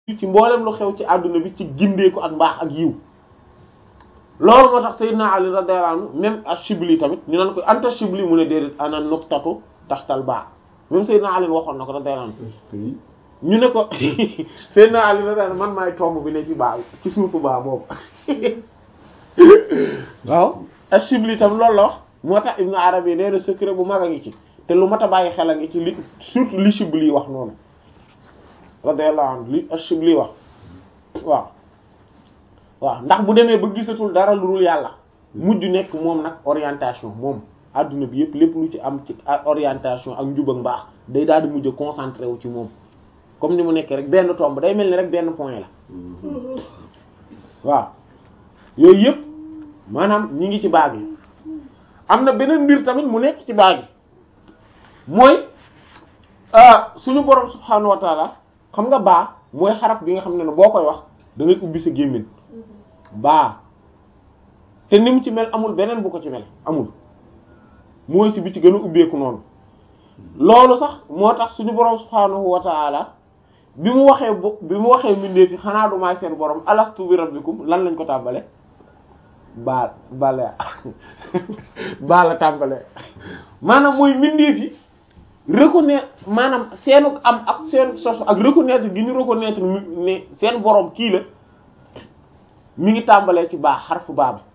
ci mboolem lu xew ci àdduna bi ci gindeeku ak mbaax ak yiw loolu moo tax Seydina Ali radiyallahu anhu même Ashibli tamit ñu naan ko anta Shibli mu ne déedéet ana nuqtatu taxtal baa même Seydina Ali waxoon na ko radiyallahu anhu ñu ne ko Seydina Ali radiyallahu anhu man maay tomb bi ne ci baa ci suufu baa boobu waaw Ashibli tam loolu la wax moo tax Ibn Arabi nee na secret bu mag a ngi ci te lu mat a bàyyi xel a ngi ci li surtout li Shibli wax noonu radiyallahu anhu li Ashibli wax waaw waaw ndax bu demee ba gisatul dara lu dul yàlla mujj nekk moom nag orientation moom adduna bi yëpp lépp lu ci am ci orientation ak njub ak mbaax day daal di mujj a concentré wu ci moom comme ni mu nekkee rek benn tomb day mel ni rek benn point la waaw yooyu yëpp maanaam ñi ngi ci baag yi am na beneen mbir tamit mu nekk ci baag yi mooy suñu borom subhaanahu wa taala xam nga baa mooy xaraf bi nga xam ne ne boo koy wax da ngay ubbi sa gémmiñ baa te ni mu ci mel amul beneen bu ko ci mel amul mooy ci bi ci gën a ubbeeku noonu loolu sax moo tax suñu borom subhaanahu wa taala bi mu waxee bu bi mu waxee mbindeef yi xanaa du maay seen borom alastu bi rabbikum lan lañ ko tàmbale baa bale baa la tàmbale maanaam mooy mbindeef yi reconnaître maanaam seenu am ak seen sos ak reconnaître gi ñu reconnaître ne seen borom kii la mi ngi tàmbalee ci baax xarfu baa bi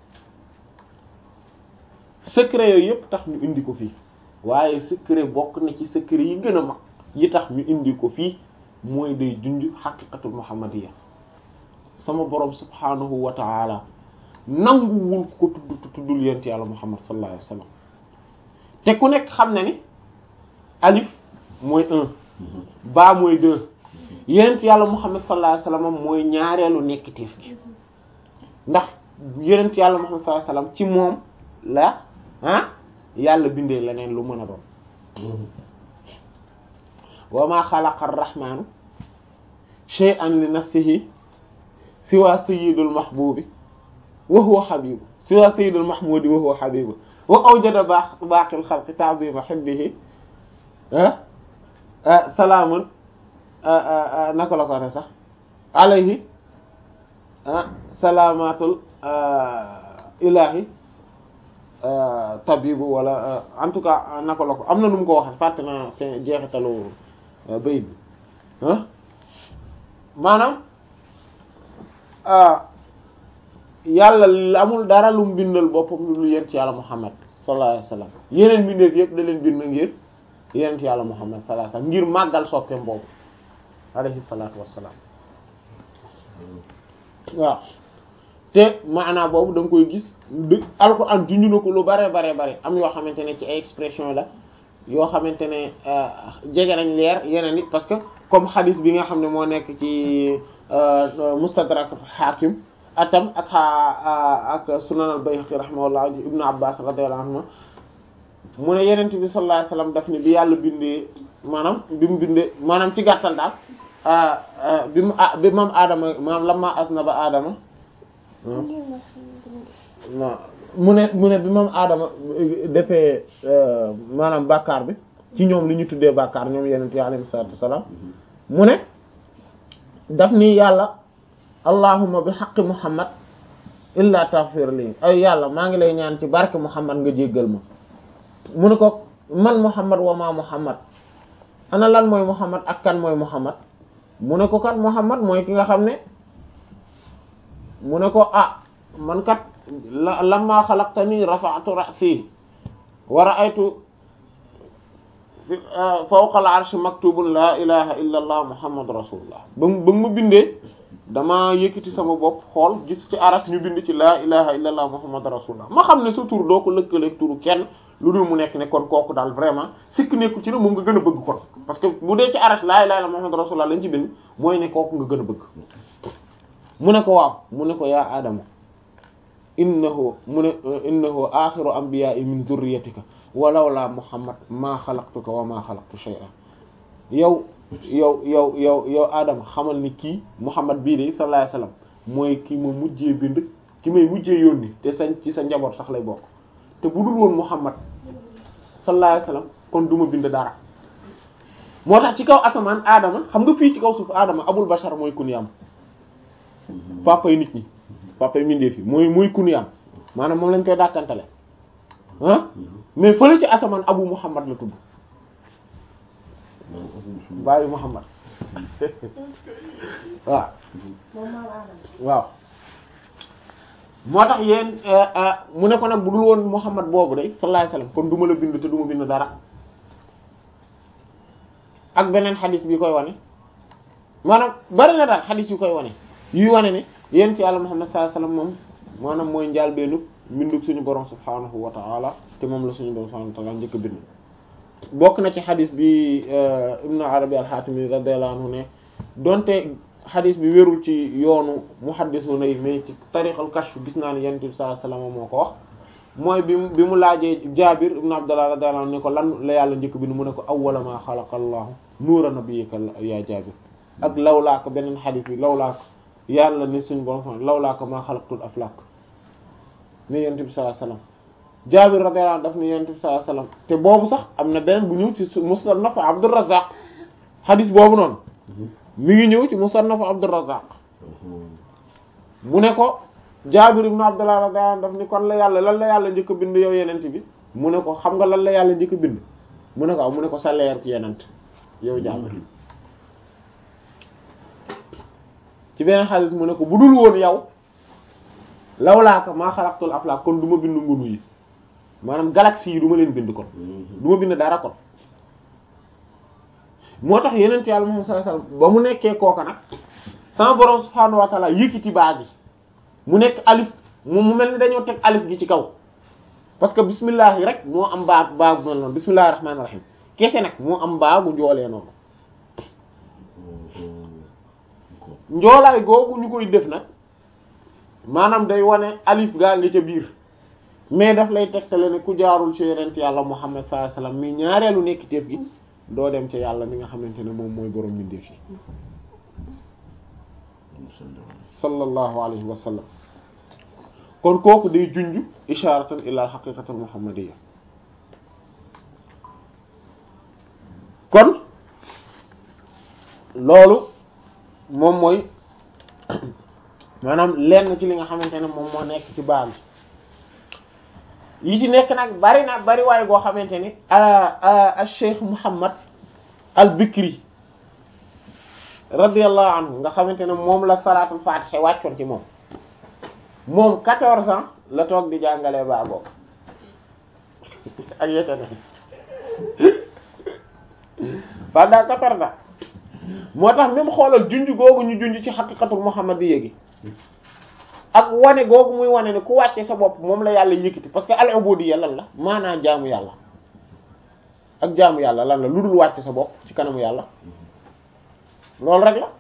secret yooyu yëpp tax ñu indi ko fii waaye secret bokk na ci secret yi gën a mag yi tax ñu indi ko fii mooy day junj xaqiqatul muhammadiyya sama borom subhanahu wa ta'ala nanguwul ko tudd tuddul yent yàlla muhammad sallallahu alayhi wasallam te ku nekk xam na ni alif mooy un baa mooy deux yent yàlla muhammad sallallahu alayhi wasallam mooy ñaareelu nekkiteef gi ndax yonent yàlla Muhammad sallallahu alayhi wasallam ci moom la ah yàlla bindee leneen lu mën a doon wa ma xalaqa ar-rahmanu shay'an li nafsihi siwa sayyidul mahbubi wa huwa habibu siwa sayyidul mahmudi wa huwa habibu wa awjada baqil khalqi ta'zima hubbihi salaamun naka la ko ne sax alayhi salaamatul ilahi tabibu wala en tout cas naka la ko am na nu mu ko waxee fàtte naa fin jeexitalu bayit bi maanaam yàlla amul dara lu mu bindal boppam lu yent yàlla Muhammad sallallahu alayhi wasallam yeneen bindeef yëpp da leen bind ngir yent yàlla Muhammad sallallahu alayhi wasallam ngir màggal soppeem boobu alayhi salaatu wassalaam waaw te maanaa boobu da nga koy gis du alxuraan junju na ko lu bare bare bare am yoo xamante ne ci ay expression la yoo xamante ne jege nañ leer yeneen it parce que comme xadis bi nga xam ne moo nekk ci mustadrak hakim atam ak ak sunan al bayhaqi rahimahullah ibnu abbas radiyallahu anhu mu ne yenent bi sallallahu alayhi wasallam daf ne bi yàlla bindee maanaam bi mu bindee maanaam ci gàttal daal bi mu ah bi moom aadama maanaam lamma asnaba aadama mu ne mu ne bi moom aadama defee maanaam bàkkaar bi ci ñoom li ñu tuddee bàkkaar ñoom yenent yi alayhi salaatu wassalaam mu ne daf ni yàlla allahumma bi haqqi muhammad illa taghfir li ay yàlla maa ngi lay ñaan ci barke muhammad nga jéggal ma mu ne ko man muhammad wa ma muhammad ana lan mooy muhammad ak kan mooy muhammad mu ne ko kat muhammad mooy ki nga xam ne mu ne ko ah man kat la lamma xalaqtani rafa'tu ra'si wa ra'aytu fawqa al-arshi maktubun la ilaha illa allah muhammadu rasulullah ba ba ma bindee dama yëkkati sama bopp xool gis ci aras ñu bind ci la ilaha illa allah muhammadu rasulullah ma xam ne sa tur doo ko lëkkaleeg turu kenn lu dul mu nekk ne kon kooku daal vraiment sikk nekku ci ne moom nga gën a bëgg kon parce que bu dee ci aras la ilaha illa muhammadu rasulullah lañ ci bind mooy ne kooku nga gën a bëgg mu ne ko waaw mu ne ko yaa adama innahu mu ne innahu axiru anbiya'i min dhurriyyatika walaw la muhammad maa xalaqtuka wa maa xalaqtu shay'an yow yow yow yow yow adama xamal ni kii muhammad bii de sallallahu alayhi wasallam mooy ki ma mujjee bind ki may mujjee yónni te sañ ci sa njaboot sax lay bokk te bu dul woon muhammad sallallahu alayhi wasallam kon du ma bind dara moo tax ci kaw asamaan aadama xam nga fii ci kaw suuf aadama abul bashar mooy kunyaam papa yi nit ñi papa yi mindee fi mooy mooy kunyaam maanaam moom lañ koy dàkkantale ah mais fële ci asamaan abu muhammad la tudd baayu muhammad waaw waaw moo tax yéen mu ne ko nag bu dul woon muhammad boobu day sallallahu alayhi wasallam kon du ma la bind te du ma bind dara ak beneen xadis bi koy wane maanaam bari na daal xadis yu koy wane yuy wane ne yéen ci yàlla muhammad sallallahu alayhi wasallam moom maanaam mooy njaal beenu mbindug suñu borom subhanahu wa ta'ala te moom la suñu borom subhanahu wa ta'ala njëkk a bind bokk na ci xadis bi ibnu arabi al-hatimi radiyallahu anhu ne donte xadis bi wérul ci yoonu muhaddisuna yi mais ci tariqal kashf gis naa ne yonent bi sallallahu alayhi wasallam moo ko wax mooy bi mu bi mu laajee Jaabir ibnu Abdullah radiyallahu anhu ne ko lan la yàlla njëkk bind mu ne ko awwala ma xalaqa Allahu nuura nabiyyika ya Jaabir ak lawlaaka beneen xadis bi lawlaaka yàlla ne suñu borom lawlaaka ma xalaqtul aflaak ne yonent bi sallallahu alayhi wasallam Jaabir radiyallahu anhu daf ne yonent bi sallallahu alayhi wasallam te boobu sax am na beneen bu ñëw ci Musnad Abdurrazzaq xadis boobu noonu mi ngi ñëw ci Musnad Abdurrazzaq mu ne ko Jaabir ibn Abdullah radiyallahu anhu daf ni kon la yàlla lan la yàlla njëkk a bind yow yenent bi mu ne ko xam nga lan la yàlla njëkk a bind mu ne ko aw mu ne ko sa leer ci yenent yow Jaabir ci beneen xaalis mu ne ko bu dul woon yow lawlaaka maa xalaqtul aflaak kon du ma bind ngunu yi maanaam galaxie yi du ma leen bind kon du ma bind dara kon moo tax yenent yàlla Muhammad sallallahu alayhi wasallam ba mu nekkee kooka nag sama borom subhaanahu wa ta'ala yëkkati baa gi mu nekk alif mu mu mel ni dañoo teg alif gi ci kaw parce que bismillah yi rek moo am baa baa bu mel noonu bismillahir rahmanir rahim kese nag moo am baa gu njoolee noonu njoolaay googu ñu koy def nag maanaam day wane alif gaa ngi ca biir mais daf lay tegtale ne ku jaarul ci yonent yàlla Muhammad sallallahu alayhi wasallam mi ñaareelu nekk teef gi doo dem ci yàlla mi nga xamante ne moom mooy borom mbindeef yi sallallahu alayhi wa sallam kon kooku day junj isharatan ila haqiqatul muhammadiyya kon loolu moom mooy maanaam lenn ci li nga xamante ne moom moo nekk ci baal yi ci nekk nag bari na bari waaye goo xamante ni al cheikh Muhammad al Bikri radiyallahu anhu nga xamante ne moom la salaatul fatiha wàccoon ci moom moom quatorze ans la toog di jàngalee baa boobu ak yete ne pendant quatorze ans moo tax même xoolal junj googu ñu junj ci xaqiqatul muhammadiyya gi ak wane googu muy wane ne ku wàcce sa bopp moom la yàlla yëkkati parce que al ubudiyya lan la maanaa jaamu yàlla ak jaamu yàlla lan la lu dul wàcce sa bopp ci kanamu yàlla loolu rek la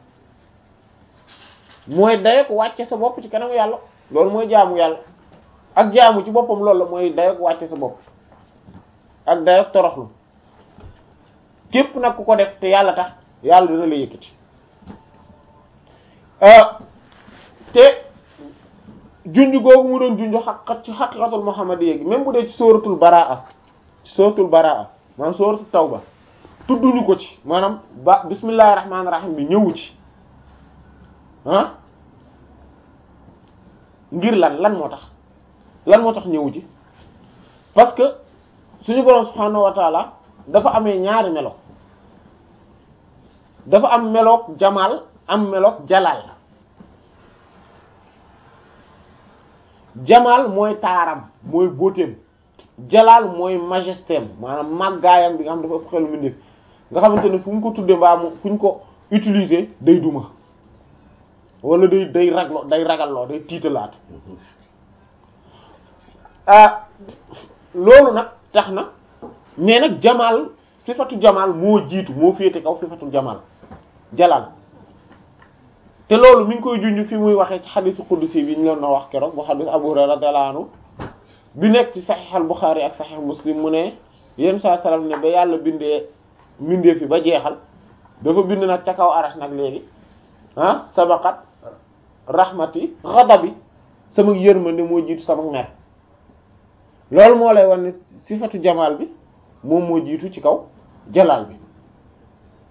mooy dayoog wàcce sa bopp ci kanamu yàlla loolu mooy jaamu yàlla ak jaamu ci boppam loolu la mooy dayoog wàcce sa bopp ak dayoog toroxlu képp nag ku ko def te yàlla tax yàlla dina la yëkkati te junj googu mu doon junj xaq ci xaqiqatul muhammadiyya gi même bu dee ci sóoratul baraa ci sóoratul baraa maanaam sóoratul tawba tudduñu ko ci maanaam ba bismillahir rahmanir rahim bi ñëwu ci ah ngir lan lan moo tax lan moo tax ñëwu ci parce que suñu boroom subhanahu wa ta'ala dafa amee ñaari melo dafa am meloog jamaal am meloog jalaal jamaal mooy taaram mooy beautéem jalaal mooy majestéem maanaam màggaayam bi nga xam dafa ëpp xelu mbindeef nga xamante ne fu ñu ko tuddee mbaa mu fu ñu ko utiliser day duma wala day day raglo day ragalloo day tiitalaat ah loolu nag tax na mais nag jamaal sifatu jamaal moo jiitu moo féete kaw sifatu jamaal jalaal te loolu mi ngi koy junj fi muy waxee ci xadisu qudsi bi ñu leen na wax keroog bu xadis Abu Hurayra radiyallahu anhu bi nekk ci saxiix al Buxaari ak saxiix Muslim mu ne yéen saa salaam ne ba yàlla bindee bindee fi ba jeexal dafa bind nag ca kaw arash nag léegi ah sabaqat rahmati ghadabi sama yërmande moo jiitu sama mer loolu moo lay wan ne sifatu jamaal bi moom moo jiitu ci kaw jalaal bi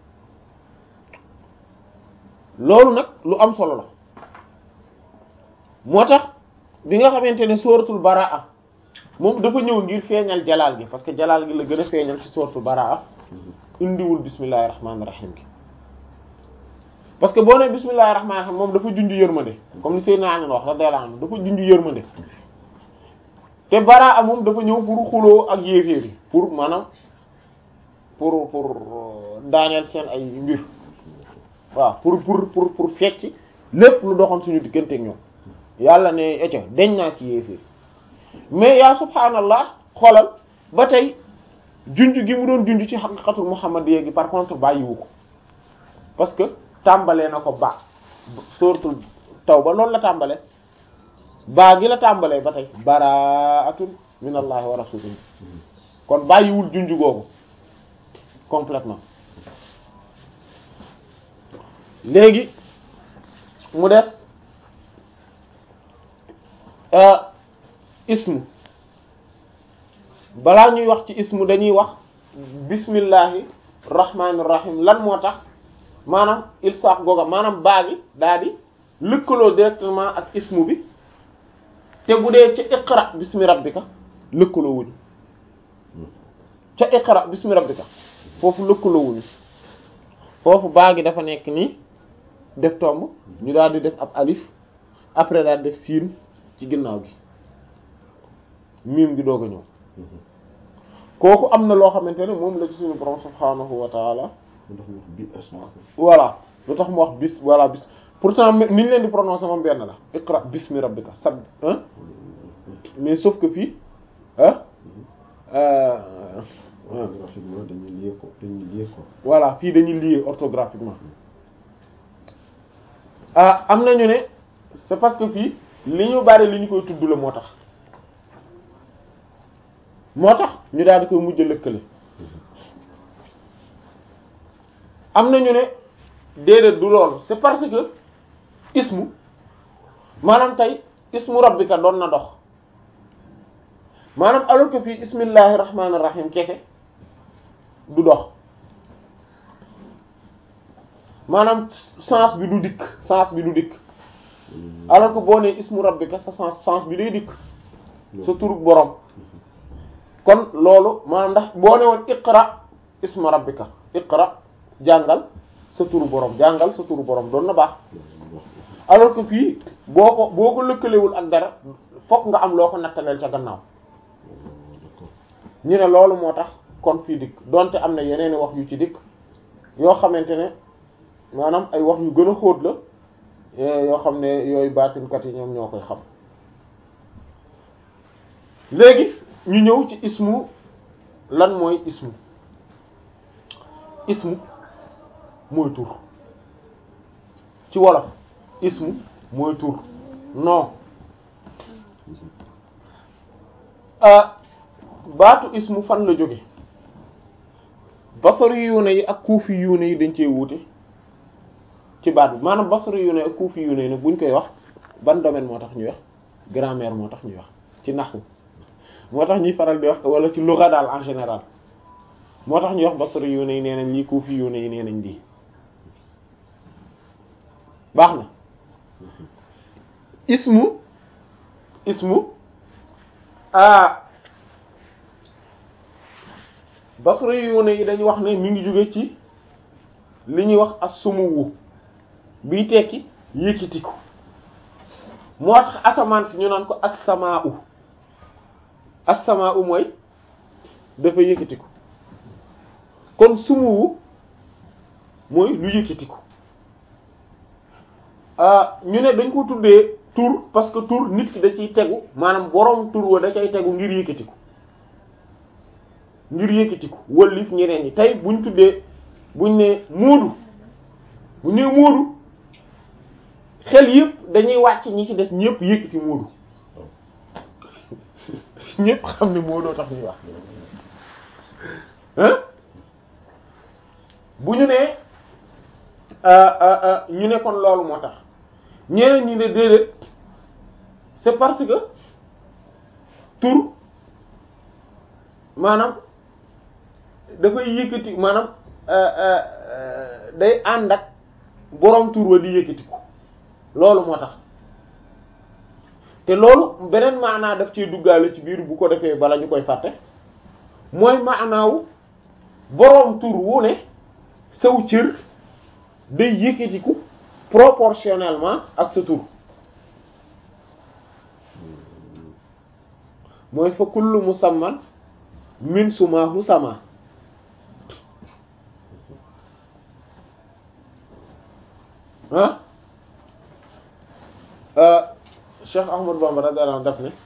loolu nag lu am solo la moo tax bi nga xamante ne sóoratul baraa moom dafa ñëw ngir feeñal jalaal gi parce que jalaal gi la gën a feeñal ci sóoratul baraa indiwul bismillahir rahmanir rahim gi parce que boo nee bismillahir rahmanir rahim moom dafa junj yërmande comme ni Seydina Ali wax radiyallahu anhu dafa junj yërmande te baraa moom dafa ñëw pour xuloo ak yéeféer yi pour maanaam pour pour daaneel seen ay mbir waaw pour pour pour pour fecc lépp lu doxoon suñu diggante ak ñoom yàlla ne eco deñ naa ci yéeféer mais yaa subhaanallah xoolal ba tey junj gi mu doon junj ci xaqiqatul muhammadiyya gi par contre bàyyiwu ko parce que tàmbalee na ko ba suratul tawba loolu la tàmbale baa gi la tàmbalee ba tey baraatun minallahi wa rasulihi kon bàyyiwul junj googu complètement léegi mu des ismu balaa ñuy wax ci ismu dañuy wax bismillahi rahmanir rahim lan moo tax maanaam il saax googa maanaam baa gi daa di lëkkaloo directement ak ismu bi te bu dee ca iqra bismi rabbika lëkkaloo wuñu ca iqra bismi rabbika foofu lëkkaloo wuñu foofu baa gi dafa nekk nii def tomb ñu daal di def ab alif après daal def siin ci ginnaaw gi miim gi doog a ñëw kooku am na loo xamante ne moom la ci suñu borom subhaanahu wa taala voilà lu tax mu wax bis voilà bis pourtant ni ñu leen di prononcer moom benn la iqra bismi rabbika sab mais sauf que fii ah orthographiquement dañuy lié ko dañuy lié ko voilà fii dañuy lié orthographiquement ah am nañu ne c'est parce que fii li ñu bari li ñu koy tudd la moo tax moo tax ñu daal di koy mujj lëkkale am nañu ne déedéet du loolu c'est parce que ismu maanaam tey ismu rabbika doon na dox maanaam alors que fii ismillahi rahmanir rahim kese du dox maanaam sens bi du dikk sens bi du dikk alors que boo nee ismu rabbika sa sens sens bi day dikk sa turu borom kon loolu maanaam ndax boo ne woon iqra isma rabbika iqra jàngal sa turu borom jàngal sa turu borom doon na baax alors que fii boo ko boo ko lëkkalewul ak dara fokk nga am loo ko nattaleel ca gannaaw ñu ne loolu moo tax kon fii dikk donte am na yeneeni wax yu ci dikk yoo xamante ne maanaam ay wax yu gën a xóot la yoo xam ne yooyu baatinkat yi ñoom ñoo koy xam léegi ñu ñëw ci ismu lan mooy ismu ismu mooy tur ci wolof ismu mooy tur non ah baatu ismu fan la jóge basari yuune yi ak kuufi yuune yi dañ cee wuute ci baat bi maanaam basari yuune ak kuufi yuune yi nag buñ koy wax ban domaine moo tax ñuy wax grammaire moo tax ñuy wax ci naxwu moo tax ñuy faral di wax wala ci lugha daal en général moo tax ñuy wax basari yuune yi nee nañ lii kuufi yuune yi nee nañ lii baax na ismu ismu ah basri yu ne yi dañu wax ne mi ngi jóge ci li ñuy wax as-sumuwu biy tekki yëkkitiku moo tax asamaan si ñu naan ko as-samaa'u as-samaa'u mooy dafa yëkkitiku kon sumuwu mooy lu yëkkitiku ñu ne dañ ko tuddee tur parce que tur nit ki da ciy tegu maanaam boroom tur wa da cay tegu ngir yëkkatiku ngir yëkkatiku wëllif ñeneen ñi tey buñ tuddee buñ ne móodu buñ ne móodu xel yëpp dañuy wàcc ñi ci des ñëpp yëkkati móodu ñëpp xam ne móodoo tax ñuy wax hein bu ñu nee ñu ne kon loolu moo tax ñeneen ñi ne déedéet c'est parce que tur maanaam dafay yëkkati maanaam day ànd ak boroom tur wa di yëkkatiku loolu moo tax te loolu beneen maanaa daf ciy duggaale ci biir bu ko defee bala ñu koy fàtte mooy maanaawu boroom tur wu ne saw cër day yëkkatiku proportionnellement ak sa tur mooy fa kullu musamman min sumahu sama ah Cheikh Ahmad Bamba radiyallahu anhu daf ne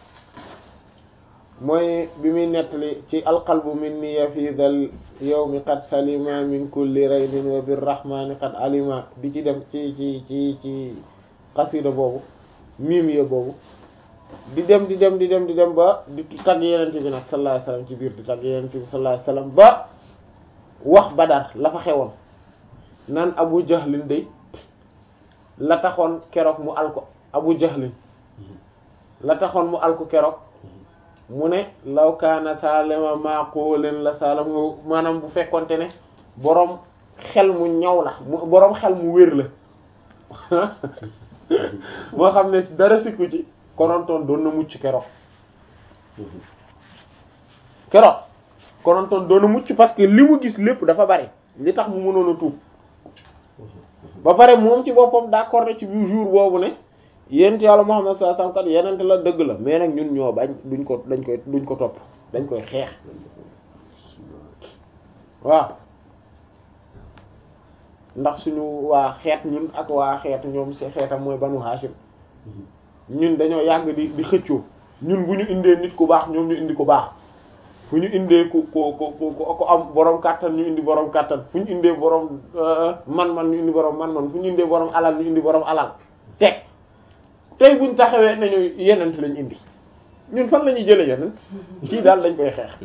mooy bi muy nettali ci alqalbu minni ya fi dal yawmi qad salima min kulli raydin wa birrahmani qad alima di ci dem ci ci ci ci xasida boobu miim ya boobu di dem di dem di dem di dem ba di tagg yenente bi nag sallallahu alayhi wasallam ci biir di tagg yenente bi sallallahu alayhi wasallam ba wax Badar la fa xewoon naan Abu Jahlin day la taxoon keroog mu al ko Abu Jahlin la taxoon mu al ko keroog mu ne law kaana salama maqulin la salamu maanaam bu fekkonte ne boroom xel mu ñaw la mu boroom xel mu wér la moo xam ne dara sikku ci konontoon doon na mucc keroog keroog konontoon doon na mucc parce que li mu gis lépp dafa bari li tax mu mënoon a tuub ba pare moom ci boppam d'accord ci biir jour boobu ne yent yàlla Muhammad sallallahu alayhi wasallam kat yenente la dëgg la mais nag ñun ñoo bañ duñ ko dañ koy duñ ko topp dañ koy xeex waaw ndax suñu waa xeet ñun ak waa xeet ñoom si xeetam mooy banu Hashim ñun dañoo yàgg di di xëccoo ñun bu ñu indee nit ku baax ñoom ñu indi ku baax fu ñu indee ku ku ku ku am borom kàttan ñu indi borom kàttan fu ñu indee borom man-man ñu indi borom man-man fu ñu indee borom alal ñu indi borom alal teg tey buñ taxawee nañu yenent lañ indi ñun fan la ñuy jëlee yenent kii daal dañ koy xeex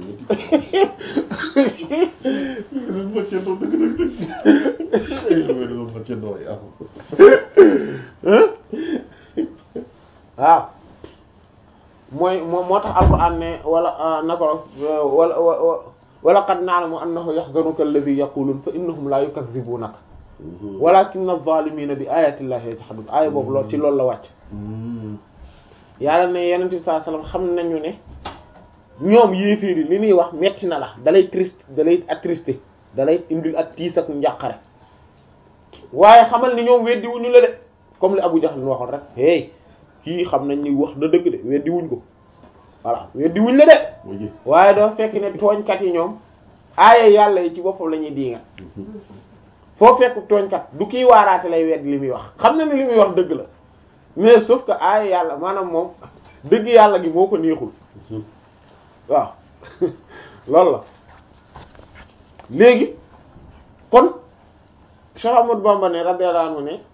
waaw mooy moo moo tax alquran ne wala nako wala wala qad na'lamu annahu yahzanuka alladhi yaqulun fa innahum la yukazzibunaka walakinna adh-dhalimina bi ayati llahi yajhadun aaya boobu lool ci loolu la wàcc yàlla ne yenent bi sallallahu alayhi wasallam xam nañu ne ñoom yéeféer yi li ñuy wax metti na la dalay triste dalay attristé dalay indil ak tiis ak njàqare waaye xamal ni ñoom weddi wuñu la de comme li Abu Jahl waxoon rek hey kii xam nañ ni wax da dëgg de weddi wuñ ko voilà weddi wuñ la de waaye dafa fekk ne tooñkat yi ñoom aaya yàlla yi ci boppam la ñuy diinga foo fekk tooñkat du kii waaraate lay weddi li muy wax xam na ne li muy wax dëgg la mais sauf que aaya yàlla maanaam moom dëgg yàlla gi moo ko neexul waaw loolu la léegi kon Cheikh Ahmadou Bamba ne radiyallahu anhu ne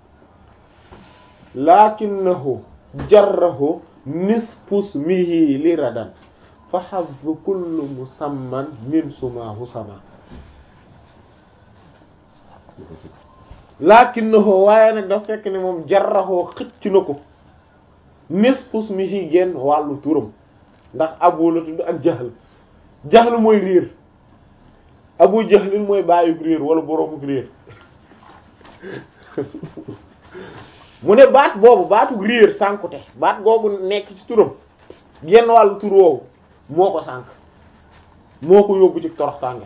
lakinnahu jarrahu nisfu ismihi li radan fa hazzu kullu musamman min sumahu sama lakinnahu waaye nag dafa fekk ne moom jarrahu xëcc na ko nisfu ismihi genn wàllu turam ndax abu la tudd ak jahl jahl mooy réer abu jahlin mooy bàyyuk réer wala boroomuk réer mu ne baat boobu baatu réer sànkute baat googu nekk ci turam genn wàllu tur woowu moo ko sànk moo ko yóbbu ci toroxtànge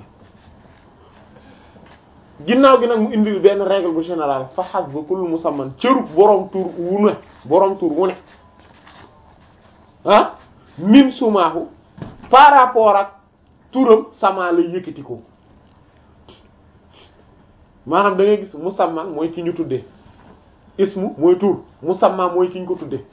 ginnaaw gi nag mu indil benn règle bu général fa xas ba kullu musamman cërub boroom tur wu ne boroom tur wu ne ah min sumaahu par rapport ak turam sama la yëkkati ko maanaam da ngay gis musamman mooy ki ñu tuddee ismu mooy tur musamman mooy ki ñu ko tuddee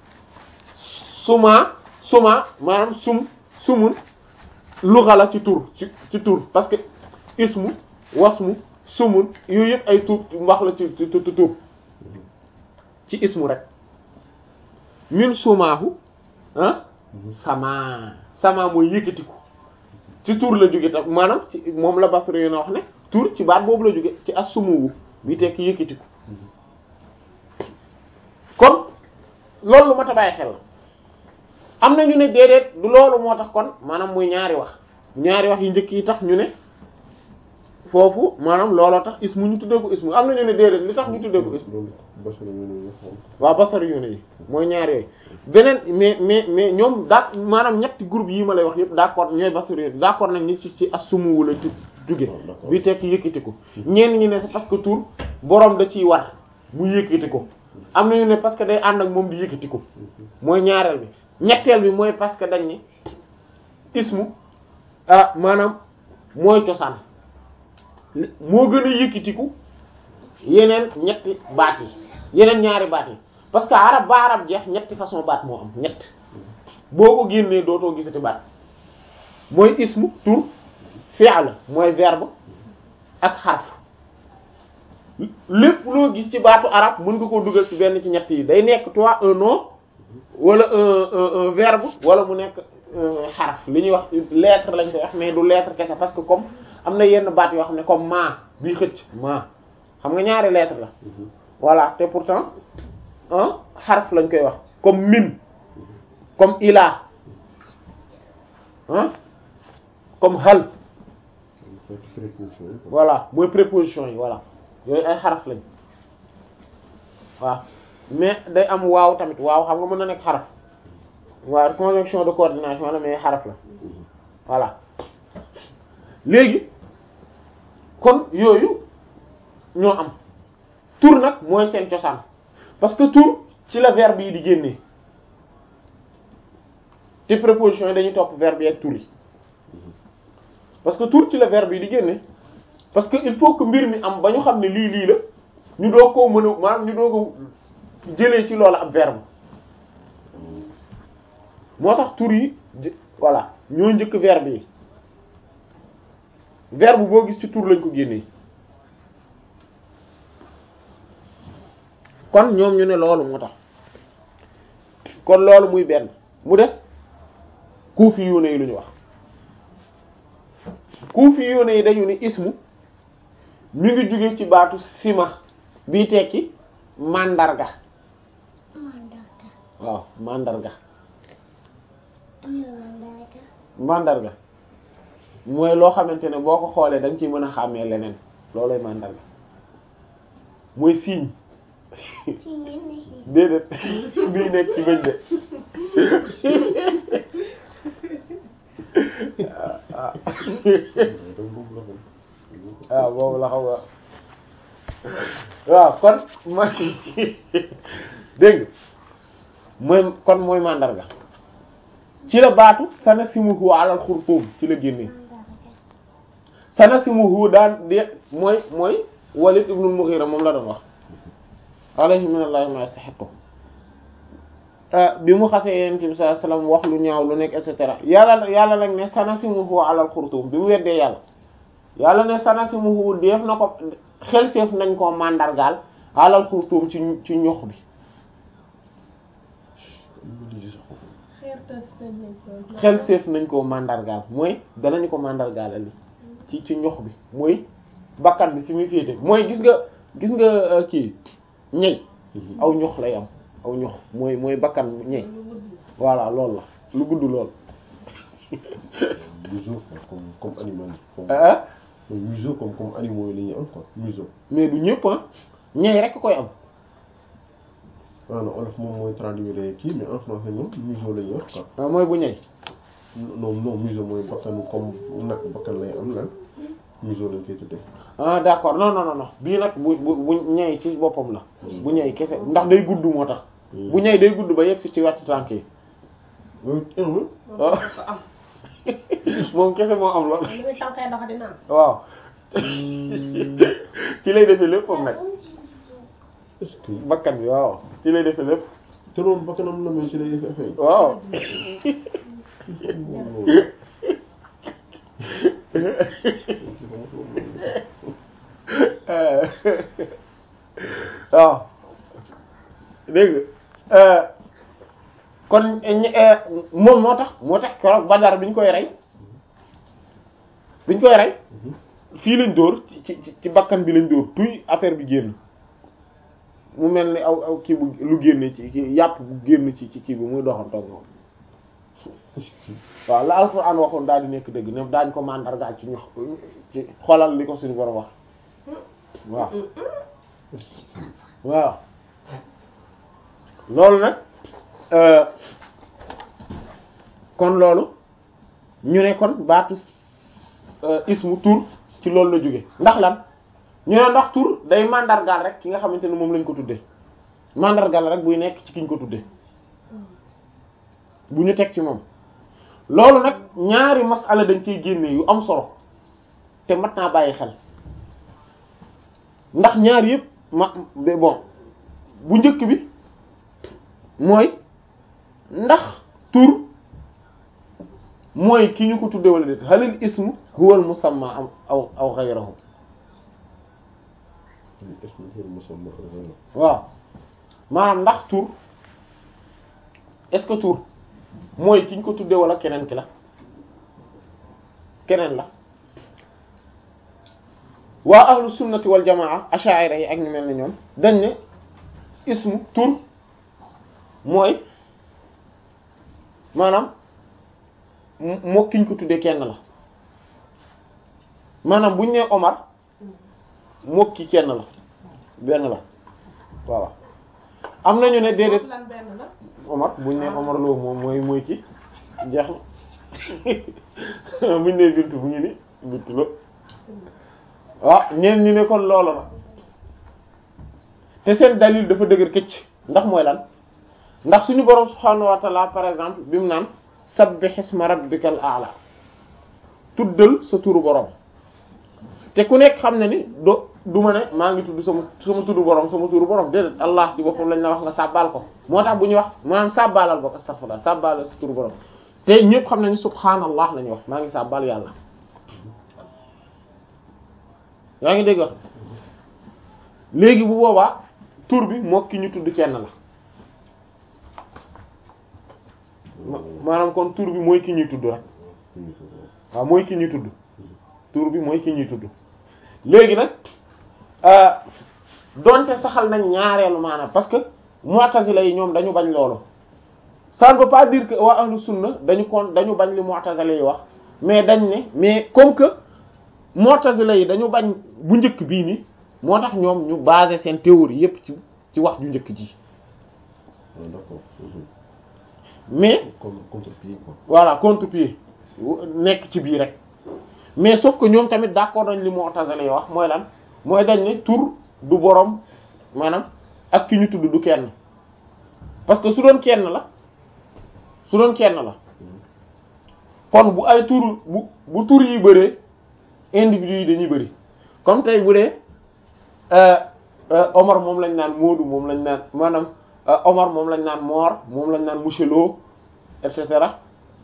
suma suma maanaam sum sumun luxa la ci tur ci ci tur parce que ismu wasmu sumun yooyu yëpp ay tur wax la ci ci tur ci ismu rek min sumaahu ah sama sama mooy yëkkatiku ci tur la jóge tam maanaam ci moom la Basri yo na wax ne tur ci baat boobu la jóge ci as-sumuwu bi tekk yëkkatiku kon loolu lu ma ta bàyyi xel la am na ñu ne déedéet du loolu moo tax kon maanaam muy ñaari wax ñaari wax yu njëkk yi tax ñu ne foofu maanaam looloo tax ismu ñu tuddee ko ismu am na ñu ne déedéet li tax ñu tuddee ko ismu loolu basara ñu ne ñu xam waaw basar yu ne yi mooy ñaar yooyu beneen mais mais mais ñoom daa maanaam ñetti groupe yi ma lay wax yëpp d'accord ñooy basar yu d'accord nañ ni ci ci assumu wala ju jóge d'accord. bi tekki yëkkati ko ñenn ñi ne c'est parce que tur borom da ciy war mu yëkkati ko am na ñu ne parce que day ànd ak moom di yëkkati ko mooy ñaareel bi ñetteel bi mooy parce que dañ ne ismu ah maanaam mooy cosaan li- moo gën a yëkkatiku yeneen ñetti baat yi yeneen ñaari baat yi parce que arab ba arab jeex ñetti façon baat moo am ñett boo ko génnee dootoo gisati baat mooy ismu tur fi'l mooy verbe ak xarf lépp loo gis ci baatu arab mën nga koo dugal ci benn ci ñett yi day nekk toi un nom wala un un un verbe wala mu nekk euh, xaraf li ñuy wax lettre lañ koy wax mais du lettre kese parce que comme am na yenn baat yoo xam ne comme ma bii xëcc ma xam nga ñaari lettre la voilà te pourtant un xaraf lañ koy wax comme min comme ila hein comme hal xeetu préposition yi quoi. voilà mooy préposition yi voilà yooyu ay xaraf lañ waaw mais day am waaw tamit waaw xam nga mën na nekk xaraf waaw conjonction de coordination la mais xaraf la voilà léegi kon yooyu ñoo am tur nag mooy seen cosaan parce que tur ci la verbe yi di génnee te préposition yi dañuy topp verbe yi ak tur yi parce que tur ci la verbe yi di génne parce que il faut que mbir mi am ba ñu xam ne lii lii la ñu doog koo mën a maanaam ñu doog a jëlee ci loolu ab verbe moo tax tur yi jë- voilà ñoo njëkk verbe yi verbe boo gis ci tur lañ ko génnee kon ñoom ñu ne loolu moo tax kon loolu muy benn mu des kuufi yu ne yi lu ñu wax kuufi yu ne yi dañu ni ismu mi ngi jóge ci baatu sima bii tekki mandarga mandarga waaw mandarga muy mandarga mandarga mooy loo xamante ne boo ko xoolee da nga ciy mën a xàmmee leneen loolooy mandarga mooy signe ci yenn yi déedéet bii nekk ci bëñ de ah donc boobu la xam. waaw boobu la xam nga waaw kon mooy dégg nga mooy kon mooy mandarga ci la baatu sanasimuhu alal xurtuum ci la génnee mandarga sanasimuhu daan de mooy mooy Walid ibnul Mughira moom la doon wax alayhi minallahi ma yastahiqu bi mu xasee yonent bi sallallahu alayhi wasallam wax lu ñaaw lu nekk et cetera yàlla yàlla nag ne sanasimuhu alal xurtuum bi mu weddee yàlla yàlla ne sanasimuhu def na ko xel seef nañ koo mandargaal alal xurtuum ci ci ñox bi xel seef nañ koo mandargaal mooy danañu ko mandargaal li ci ci ñox bi mooy bakkan bi fi muy féete mooy gis nga gis nga euh, kii ñey aw ñox lay am aw ñox mooy mooy bakkan ñey voilà loolu la lu gudd lool museau quoi, comme comme animal yi. comme ah mooy museau comme comme animaux yi la ñuy am quoi museau. mais du ñëpp ah ñey rek koy am ah non olof moom mooy traduire kii mais en français ñoom museau la ñuy wax quoi. ah mooy bu ñey non non museau mooy bakkanu comme nag bakkan lay am lan museau lañ koy tuddee. ah d'accord non non non non bii nag bu bu bu ñey ci boppam la bu ñey kese ndax day gudd moo tax bu ñey day gudd ba yegg si ci wetu tànk yi loolu teewul. ah moom kese moo am lool li muy tànkee dox dina am. waaw ci lay defee lépp moom nag est-ce que bakkan bi waaw ci lay defee lépp te loolu bakkanam la mais ci lay def effet. waaw waaw dégg nga kon ñe- moom moo tax moo tax keroog Badar bi ñu koy rey bi ñu koy rey fii lañ dóor ci ci ci bakkan bi lañ dóor tuy affaire bi génn mu mel ni aw aw kii bu lu génne ci kii yàpp bu génn ci ci kii bi muy doxantoog moom waaw la alquran waxoon daal di nekk dëgg ne daañ ko mandargaal ci ñu ci xolal li ko suñu borom wax waaw waaw loolu nag euh, kon loolu ñu ne kon baatu euh, ismu tur ci loolu la jóge ndax lan ñu ne ndax tur day mandargaal rek ki nga xamante ne moom lañ ko tuddee mandargaal rek buy nekk ci kiñ ko tuddee bu ñu teg ci moom loolu nag ñaari masala dañ ciy génne yu am solo te mat naa bàyyi xel ndax ñaar yëpp ma mais bon bu njëkk bi mooy ndax tur mooy ki ñu ko tudde wala déet halil ismu huwa al musamma am aw aw ghayruhu ismu huwa al musamma aw ghayruhu waaw maanaam ndax tur est-ce que tur mooy ki ñu ko tudde wala keneen ki la keneen la waa ahlu sunnati wal jamaa asha'ira yi ak ñu mel ni ñoom dañ ne ismu tur mooy maanaam m- moo ki ñu ko tuddee kenn la maanaam bu ñu nee Omar moo ki kenn la benn la voilà am nañu ne déedéet lan benn la Omar bu ñu nee Omar Lo moom mooy mooy ki jeex na bu ñu nee Bintu bu ñu ni Bintu Lo waaw ñeen ñi ne kon loolu la te seen dalil dafa dëgër këcc ndax mooy lan ndax suñu borom subhaanahu wa ta'ala par exemple bi mu naan sabbih isma rabbikal a'la tuddal sa turu borom te ku nekk xam na ni do du ma ne maa ngi tudd sama sama turu borom sama turu borom déedéet allah ci boppam lañ la wax nga sàbbaal ko moo tax bu ñuy wax maanaam sàbbaalal bokk astaghfirullah sàbbaalal sa turu borom te ñëpp xam nañu subhaanallah la ñuy wax maa ngi sàbbaal yàlla yaa ngi dégg wax léegi bu boobaa tur bi moo ki ñu tudd kenn la ma- maanaam kon tur bi mooy ki ñuy tudd rek waaw mooy ki ñuy tudd tur bi mooy ki ñuy tudd léegi nag euh, donte saxal nañ ñaareelu maanaam parce que mu'tazila yi ñoom dañu bañ loolu ça ne veut pas dire que waa ahlu sunna dañu kon dañu bañ li mu'tazila yi wax mais dañ ne mais comme que mu'tazila yi dañu bañ bu njëkk bii ni moo tax ñoom ñu basé seen théorie yépp ci ci wax ju njëkk ji Ah, d'accord. Mhm. mais Comme contre-pied quoi. voilà contre-pied nekk ci biir rek mais sauf que ñoom tamit d'accord nañ li mu'tazila yi wax mooy lan mooy dañ ne tur du borom maanaam ak ki ñu tudd du kenn parce que su doon kenn la su doon kenn la kon bu ay tur bu bu tur yi bëree individu yi dañuy bëri comme tey bu dee euh, euh, Omar moom lañ naan Moodu moom lañ naan maanaam euh, Omar moom lañ naan Mor moom lañ naan Monsieur Lo et cetera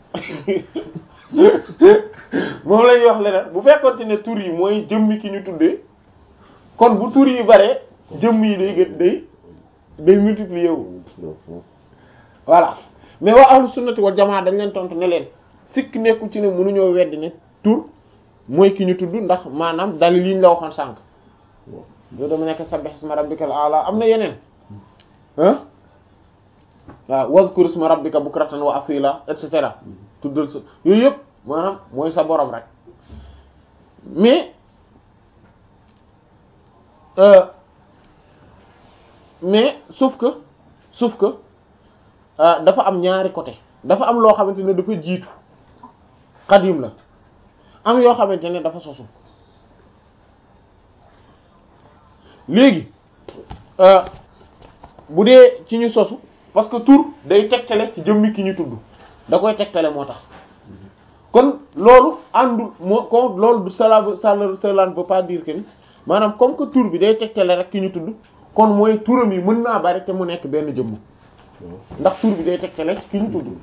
moom la ñuy wax leneen bu fekkoon ne tur yi mooy jëmmi ki ñu tuddee kon bu tur yi bare jëmm yi day gën day day multiplier wu Non, non. voilà mais waa ahlu sunnati wal jamaa dañ leen tontu ne leen sikk nekkul ci ne mënuñoo weddi ne tur mooy ki ñu tudd ndax maanaam dalil yi ñu la waxoon sànq yow dama nekk sabbih isma rabbikal a'la am na yeneen ah waaw wazkur isma rabbika bukratan wa asila et cetera tuddal sa yooyu yëpp maanaam mooy sa borom rek mais euh, mais sauf que sauf que euh, dafa am ñaari côté dafa am loo xamante ne dafa jiitu xadim la am yoo xamante ne dafa sosu léegi euh, bu dee ci ñu sosu parce que tur day tegtale ci jëmmi ki ñu tudd da koy tegtale moo tax kon loolu àndul moo ko loolu du cela veut cela ne veut pas dire que ni maanaam comme que tur bi day tegtale rek ki ñu tudd kon mooy turam yi mën naa bari te mu nekk benn jëmm ndax tur bi day tegtale ci ki ñu tudd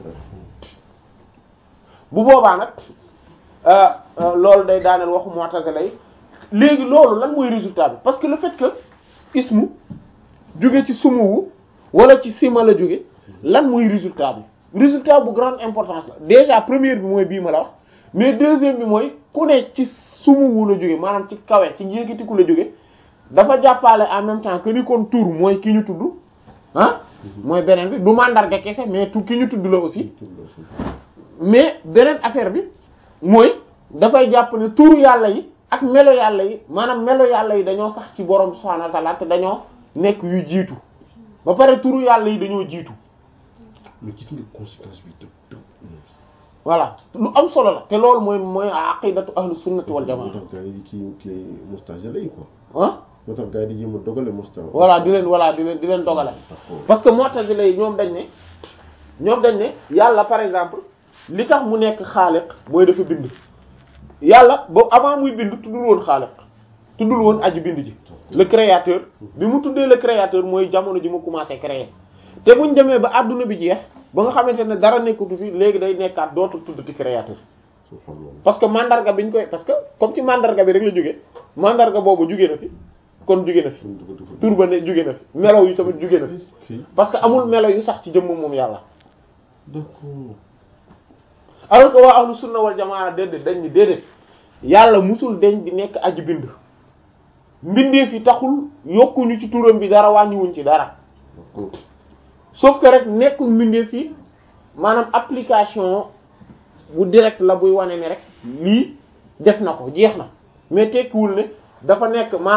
bu boobaa nag euh, euh, loolu day daaneel waxu mu'tazila yi léegi loolu lan mooy résultat bi parce que le fait que ismu jóge ci sumuwu wala ci sima la jóge lan mooy résultat bi résultat bu grande importance la déjà première bi mooy bii ma la wax mais deuxième bi mooy ku ne ci sumuwu la jóge maanaam ci kawe ci yëkkatiku la jóge dafa jàppale en même temps que ni kon tur mooy ki ñu tudd ah mooy beneen bi du mandarga kese mais tu ki ñu tudd la aussi mais beneen affaire bi mooy dafay jàpp ne turu yàlla yi ak melo yàlla yi maanaam melo yàlla yi dañoo sax ci borom subhanahu wa ta'ala te dañoo nekk yu jiitu ba pare turu yàlla yi dañoo jiitu mais gis nga conséquence bi dëgg dëgg. voilà lu am solo la te loolu mooy mooy aqidatu ahlu sunnati wal moo jamaa tax gars yi kii kii moustache lay quoi. ah moo tax gars yi di jéem a dogale moustache. voilà di leen voilà di leen di leen dogale D'accord. parce que mu'tazila yi ñoom dañ ne ñoom dañ ne yàlla par exemple li tax mu nekk xaaliq mooy dafa bind yàlla ba avant muy bind tuddul woon xaaliq tuddul woon aji bind ji le créateur bi mu tuddee le créateur mooy jamono ji mu commencé créer te buñ demee ba adduna bi jeex ba nga xamante ne dara nekkatu fi léegi day nekkaat dootul tuddati créateur subhanallah. parce que mandarga biñ koy parce que comme ci mandarga bi rek la jóge mandarga boobu jóge na fi kon jóge na fi kon dafa dafa. tur ba ne jóge na fi melaw yi tamit jóge na fi fii parce que amul melo yu sax ci jëmm moom yàlla d'accord. alors que waa ahlu sunna wal jamaa déedéet dañ ni déedéet yàlla musul deñ di nekk aji bind mbindeef yi taxul yokkuñu ci turam bi dara wàññiwuñ ci dara d'accord. sauf que rek nekkul mbindeef yi maanaam application bu direct la buy wane ne rek lii def na ko jeex na mais tekkiwul ne dafa nekk maanaam